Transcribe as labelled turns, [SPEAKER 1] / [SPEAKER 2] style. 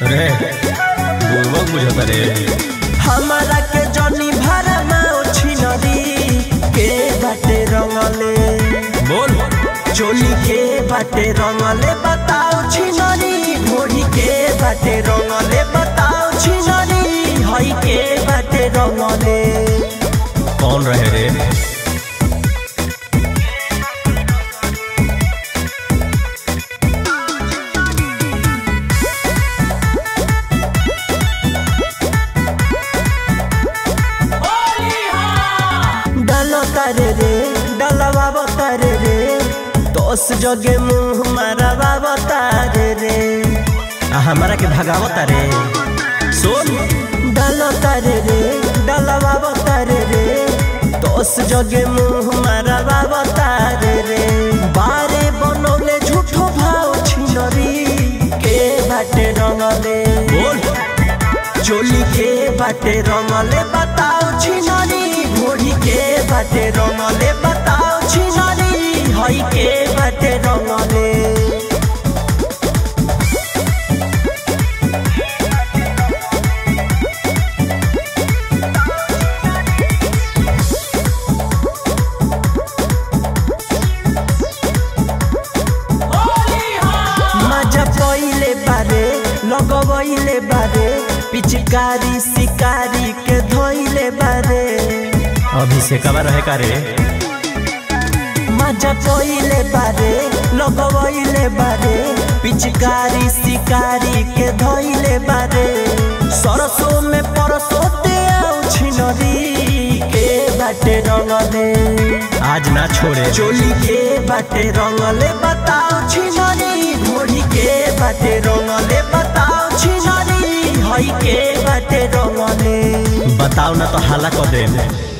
[SPEAKER 1] रे बुर्बक बुझता रे
[SPEAKER 2] हमारा के जनी भरा माओ छिनरी के बाटे रंगले
[SPEAKER 1] बोल
[SPEAKER 2] चोली के बाटे रंगले बताओ छिनरी घोड़ी के बाटे रंगले बताओ छिनरी हई के बाटे रंगले
[SPEAKER 1] कौन रहे रे
[SPEAKER 2] डालो तारे रे डलवा तारे रे दस जगे मुंह मारवा तारे रे
[SPEAKER 1] आ हमारा के भगावता रे सुन
[SPEAKER 2] डालो तारे रे डलवा तारे रे दस जगे मुंह मारवा तारे रे बारे बनौले झूठो भाव छिनरी के बाटे रंगले
[SPEAKER 1] बोल
[SPEAKER 2] चोली के बाटे रंगले बताओ छिनरी घोड़ी के बाटे रंगले बताओ छिनरी हई के बाटे रंगले मजा पहिले बारे लगबैले बारे पिचकारी शिकारी के धोइले बारे
[SPEAKER 1] अभिषेकवा रहे का रे
[SPEAKER 2] मजा पहिले बारे लगबैले बारे पिचकारी शिकारी के धोइले बारे सरसों में परसों ते आउ छिनरी के बाटे रंगले
[SPEAKER 1] आज ना छोड़े
[SPEAKER 2] चोली के बाटे रंगले बताओ छिनरी घोड़ी के बाटे रंगले बताओ छिनरी हई के बाटे रंगले
[SPEAKER 1] बताओ ना तो हाला कर दे